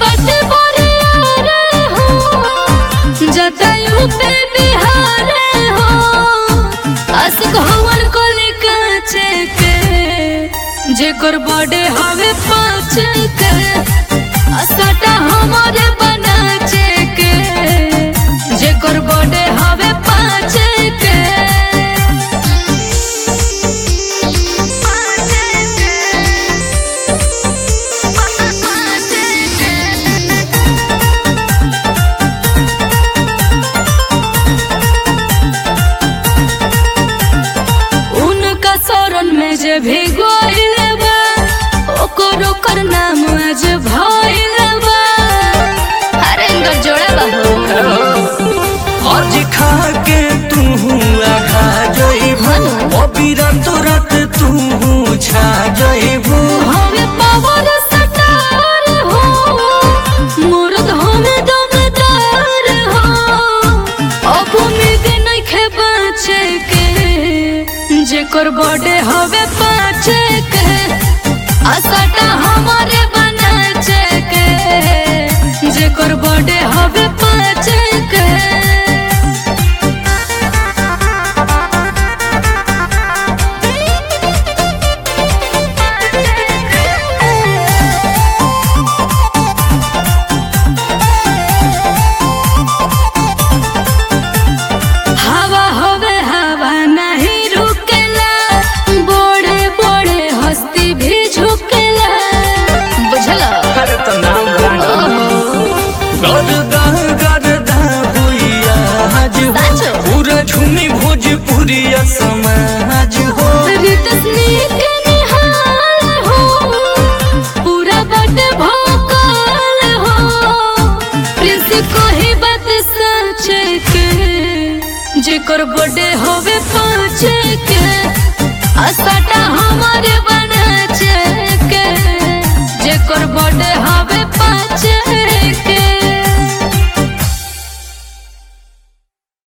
पट बोरियारे हो जतायु पे बिहारे हो आशिक हवन को काचे के जेकर बड़े हवे पाँच के असटा हमारे बनाचे के जेकर बड़े हवे पाँच के उनका शरण में जे भी गोइल बा ओकर ओकर नाम आज भइल बा अरे इनकर जोड़ा बा हो आज खा के तू आघा जइबू अबीरा तुरत तू छा जइबू हमें पावर सटार हो मुर्द हमें दमदार हो अब उम्मीद नइखे बाँचे के जेकर बड़े हवे पाँचे के असटा हमारे बनाचे के जेकर बड़े हवे पाँचे के हवा होवे हवा नहीं रुकेला बड़े बड़े हस्ती भी झुकेला बुझला अरे तो नाम गरदा गरदा हुइया आज हो साचो। पूरा झूमी भोजपुरिया समाज हो रितसनी के निहाल हो पूरा बट भोकाल हो प्रिंस को ही बात सच के जेकर बड़े होवे पाँच के असटा हमारे बनाचे के जेकर बड़े हवे पाँच